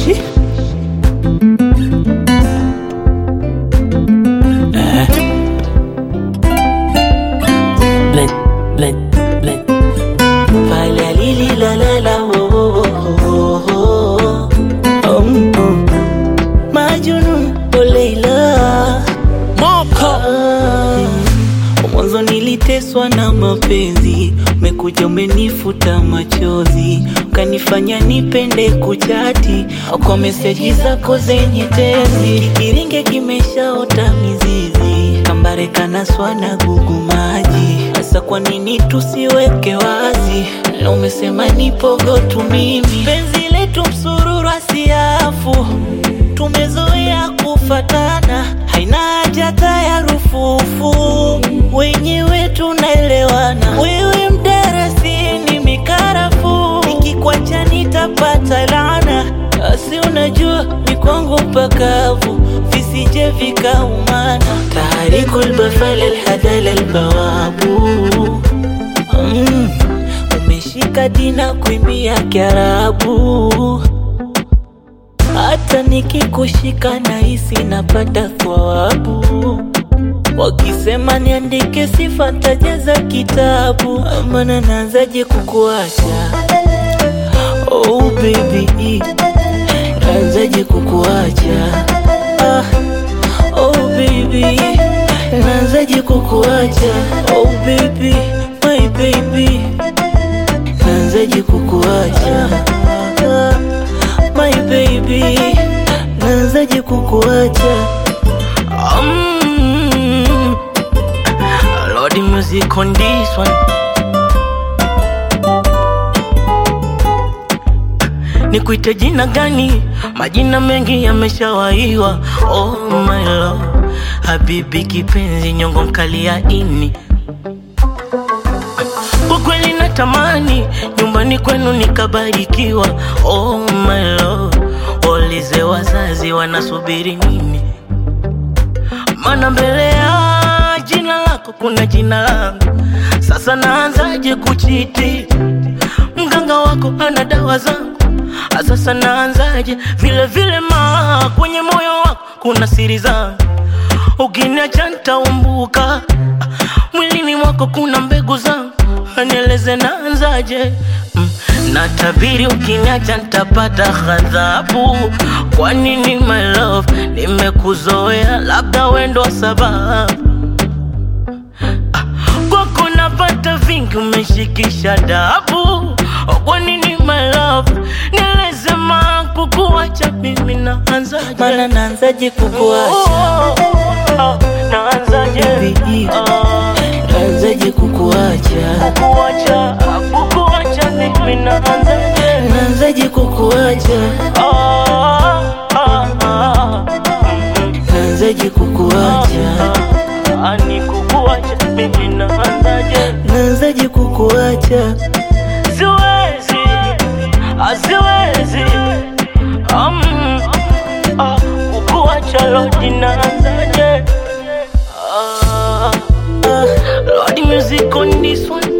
Shi. Eh. Blend, blend, blend. Fala li li la la la oh oh oh oh oh. Um, um. Majnun oh Leila Moko Mwanzo niliteswa na mapenzi, umekuja umenifuta machozi, ukanifanya nipende kuchati kwa meseji zako zenye tezi. Kiringe kimeshaota mizizi, kambare kanaswa na gugu maji. Sasa kwa nini tusiweke wazi? Na umesema nipogo tu mimi, penzi letu msururu asiafu tumezoea kufatana, haina haja hata ya rufufu, wenyewe tunaelewana. Wewe mdarasini mikarafu, nikikwacha nitapata laana. Asi unajua ni kwangu mpakavu, visije vikaumana. Taharikul bafal alhadal albawabu mm, umeshika dina kuimbia Kiarabu hata nikikushika nahisi napata thawabu. Wakisema niandike sifa ntajaza kitabu, maana naanzaje kukuacha? Oh baby, naanzaje kukuacha? Ah, oh baby, naanzaje kukuacha? Oh baby, my baby, naanzaje kukuacha? Ah, my baby, naanzaje kukuacha? Um, Lord, the music on this one. Nikuite jina gani? Majina mengi yameshawaiwa. Oh my love, habibi kipenzi, nyongo mkali ya ini kwa kweli natamani nyumbani kwenu nikabarikiwa. Oh my love, waulize wazazi wanasubiri nini, maana mbele ya jina lako kuna jina langu. Sasa naanzaje kuchiti? Mganga wako ana dawa zangu. Ah, Sasa naanzaje? Vile vile ma kwenye moyo wako kuna siri zangu, ukiniacha nitaumbuka. Mwilini mwako kuna mbegu zangu, nieleze naanzaje? Mm, natabiri ukiniacha nitapata ghadhabu. Kwa nini my love, nimekuzoea, labda wendo wa sababu kwako napata vingi, umeshikisha dabu. Kwa nini my love, nieleze ma kukuacha mimi naanzaje? Mana naanzaje kukuacha? Oh, naanzaje? Baby, Ah, naanzaje kukuacha? kukuacha, kukuacha mimi naanzaje? Naanzaje kukuacha? Ah, ah, ah, mm, Naanzaje kukuacha? ah, ni kukuacha mimi naanzaje? Naanzaje kukuacha? Siwezi, ah, siwezi, um, ah, kukuacha Lodi naanzaje? Ah, Ah, Lodi music on this one